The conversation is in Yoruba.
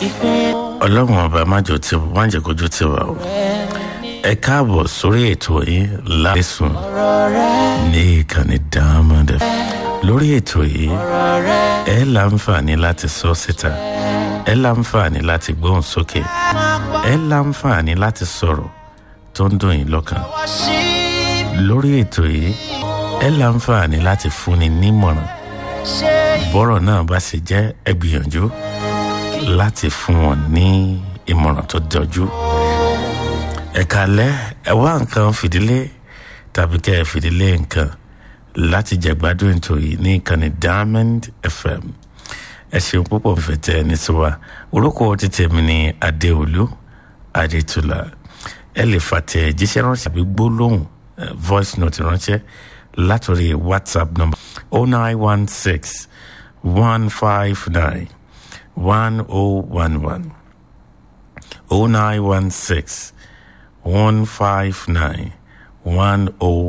ọlọ́run ọba májò tí wọ́n jẹ́ kójú tí wà o ẹ káàbọ̀ sórí ètò yìí láìsùn ní ìkànnì diamond lórí ètò yìí ẹ láǹfààní láti sọ síta ẹ láǹfààní láti gbóhùn sókè ẹ láǹfààní láti sọ̀rọ̀ tó ń dùn yín lọ́kàn lórí ètò yìí ẹ láǹfààní láti fúnni nímọ̀ràn bọ́rọ̀ náà bá sì jẹ́ ẹ gbìyànjú láti fún wọn ní ìmọ̀ràn tó jọjú ẹ̀ka lẹ́ ẹ wá nǹkan fìdílé tàbí kẹ́ ẹ fìdílé nǹkan láti jẹ̀gbádùn ètò yìí ní ìkànnì diamond fm ẹ ṣeun púpọ̀ fẹ̀tẹ̀ ẹni sí wa orúkọ títẹ̀ mi ní adéolú adétúlà ẹ lè fàtẹ̀ jíṣẹ́ ránṣẹ́ àbí gbólóhùn voice note ránṣẹ́ látòrí whatsapp number oh nine one six one five nine one oh one one oh nine one six one five nine one oh